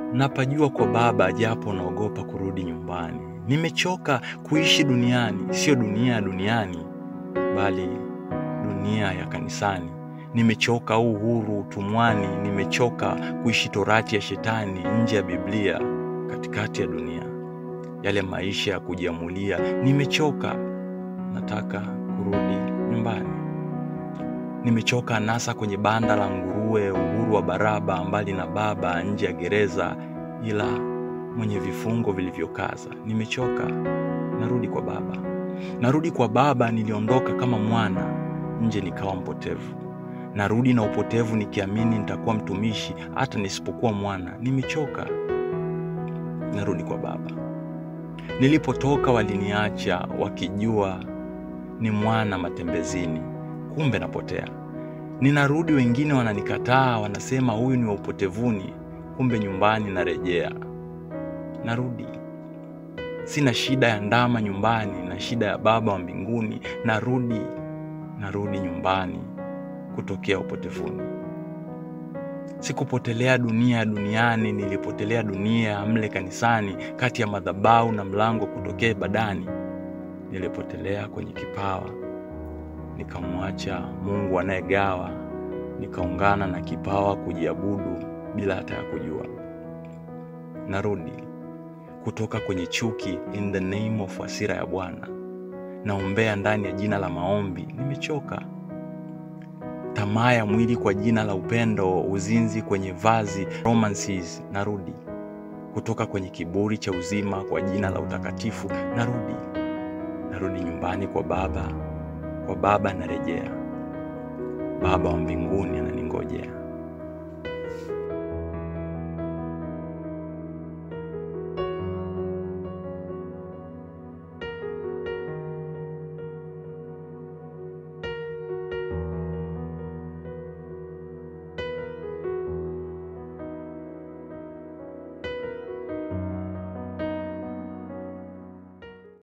napajua kwa Baba, japo naogopa kurudi nyumbani. Nimechoka kuishi duniani, sio dunia ya duniani, bali dunia ya kanisani. Nimechoka uhuru utumwani, nimechoka kuishi torati ya shetani nje ya Biblia, katikati ya dunia, yale maisha ya kujiamulia. Nimechoka, nataka kurudi nyumbani. Nimechoka anasa kwenye banda la nguruwe, uhuru wa baraba, mbali na Baba, nje ya gereza, ila mwenye vifungo vilivyokaza. Nimechoka, narudi kwa Baba. Narudi kwa Baba, niliondoka kama mwana, nje nikawa mpotevu. Narudi na upotevu nikiamini nitakuwa mtumishi hata nisipokuwa mwana. Nimechoka, narudi kwa Baba. Nilipotoka waliniacha wakijua ni mwana matembezini, kumbe napotea. Ninarudi, wengine wananikataa, wanasema huyu ni wa upotevuni, kumbe nyumbani narejea. Narudi, sina shida ya ndama nyumbani na shida ya Baba wa mbinguni. Narudi, narudi nyumbani kutokea upotevuni. Sikupotelea dunia ya duniani, nilipotelea dunia mle kanisani, kati ya madhabahu na mlango kutokea ibadani. Nilipotelea kwenye kipawa, nikamwacha Mungu anayegawa, nikaungana na kipawa kujiabudu bila hata ya kujua. Narudi kutoka kwenye chuki, in the name of hasira ya Bwana, naombea ndani ya jina la maombi. Nimechoka tamaa ya mwili kwa jina la upendo, uzinzi kwenye vazi, romances. Narudi kutoka kwenye kiburi cha uzima kwa jina la utakatifu. Narudi, narudi nyumbani kwa Baba, kwa Baba narejea. Baba wa mbinguni ananingojea.